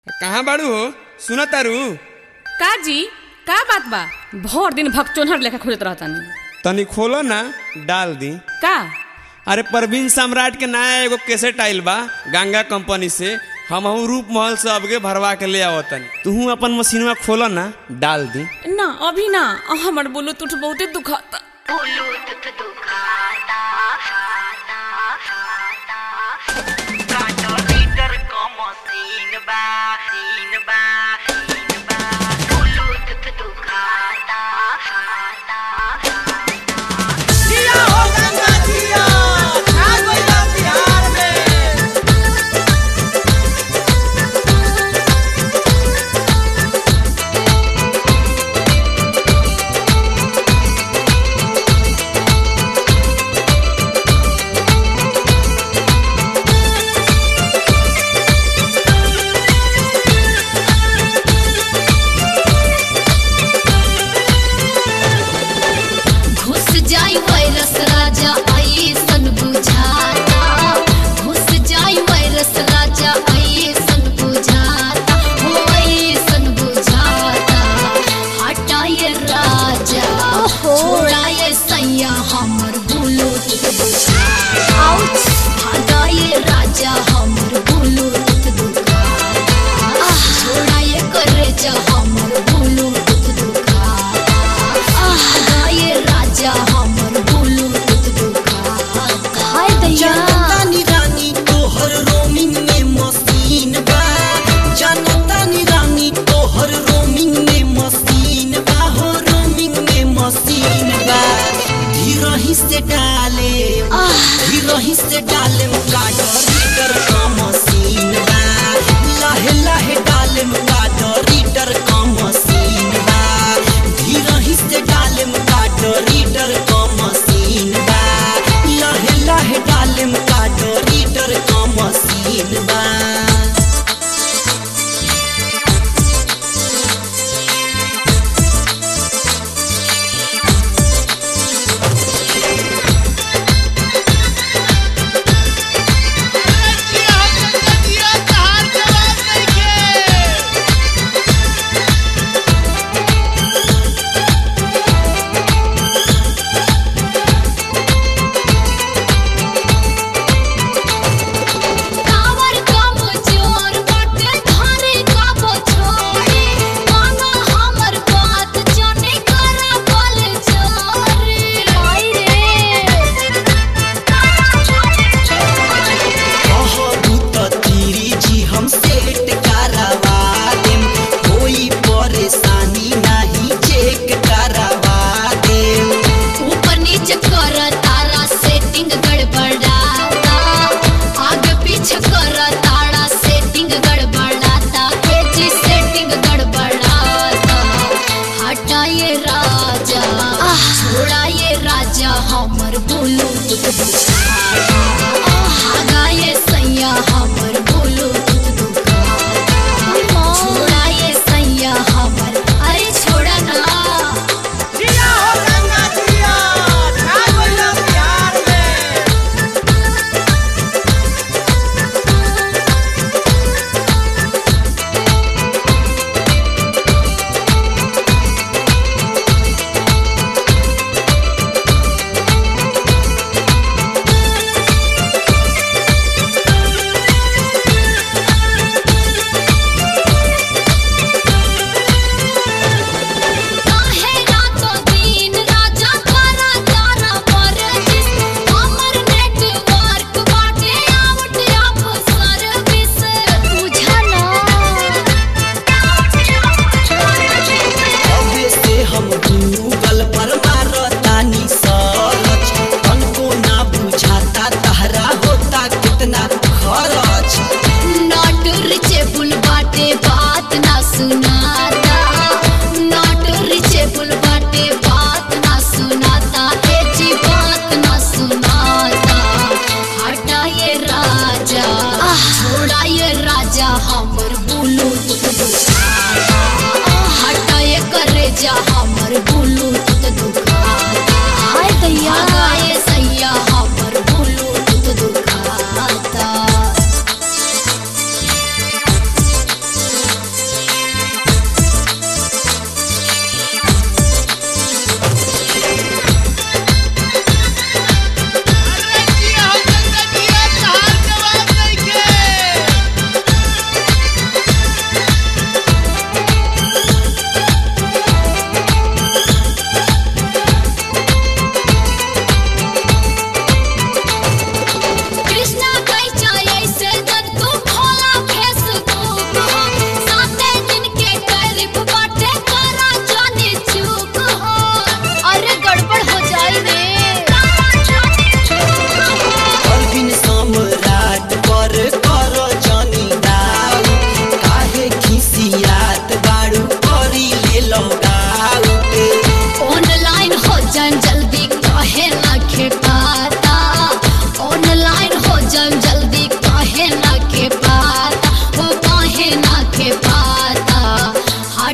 कहाँ बाड़ू हो सुना तारू का जी का बात बा भर दिन भक्चोनहर लेखा खोजत रहतानी तनी खोलो ना डाल दी का अरे परवीन सम्राट के नया एगो कैसेट आइल बा गंगा कंपनी से हम रूप महल से अबके भरवा के ले आओ तनी तू अपन मशीनवा खोलो ना डाल दी ना अभी ना हमर ब्लूटूथ बहुते दुखाता ब्लूटूथ दुखाता खाता खाता काटो रीडर को मशीन बा सीन बा सीन बा ब्लूटूथ दुखाता खाता जिया हो गंगा जिया आ गइला बिहार में घुस जाई वायरस राजा ऐसन बुझाता घुस जाई वायरस राजा ऐसन बुझाता हो ऐसन बुझाता हटाए राजा छोड़ाए सैया हमर ब्लूटूथ बुझाता भागाए राजा हमर ब्लूटूथ दुखाता छोड़ाए करे जा हमर ब्लूटूथ दुखाता गाये राजा हमर ब्लूटूथ दुखाता हाय दैया जनतानी रानी तोहर रोमिंग में मशीन बा जनतानी रानी तोहर रोमिंग में मशीन बा हो रोमिंग में मशीन बा धीरही से डाले धीरही से डाले काडर रीडर का मशीन बा लाहे लाहे डाले काडर रीडर का मशीन बा धीरही से डाले काडर रीडर का मशीन बा लाहे लाहे डाले काडर रीडर का मशीन बा कावर कब जोर बाटे धारे कब छोड़े माना हमर बात जाने करा बोल जोरे आई रे बहुत तीरी जी हम सेट करवा देम कोई परेशानी नहीं चेक करवा देम ऊपर नीचे कर तारा सेटिंग गड़बड़ाता आगे पीछे कर तारा सेटिंग गड़बड़ाता ए जी सेटिंग गड़बड़ाता हटाए राजा छोड़ाए राजा हमर ब्लूटूथ दुखाता हगाए सैया हमर ब्लूटूथ दुखाता छोड़ाए सैया हमर अरे छोड़ा ना जिया हो गंगा जिया आ गइला बिहार में काहे रातो दिन राजा तारा तारा परदेस हमर नेटवर्क बाटे आउट ऑफ सर्विस बुझला अबे से हम गूगल पर मारतानी सर्च तनको ना बुझाता तहरा होता कितना खर्च नॉट रिचेबल बाटे बात ना सुनाता नॉट रिचेबल बाटे बात ना सुनाता ए जी बात ना सुनाता हटाए राजा छोड़ाए राजा हमर ब्लूटूथ दुखाता हटाए करे जा हमर ब्लूटूथ दुखाता हाय दैया गाए सैया हमर ब्लूटूथ दुखाता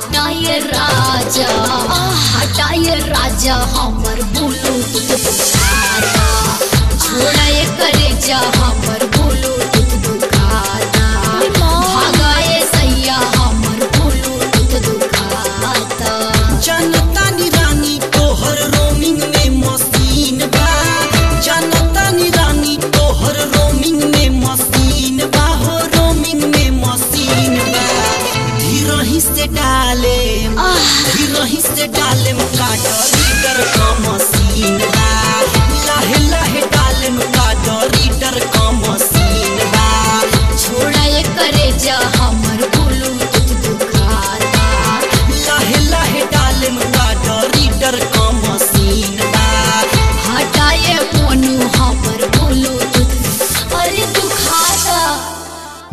हटाए राजा हटाए राजा हमर ब्लूटूथ दुखाता छोड़ाए करे जा हमर ब्लूटूथ दुखाता भागाए सैया हमर ब्लूटूथ दुखाता जनता नी रानी तोहर रोमिंग में मशीन बा जनता नी रानी तोहर रोमिंग में मशीन बा हो रोमिंग में मशीन बा धीरही से डाले धीरही से डाले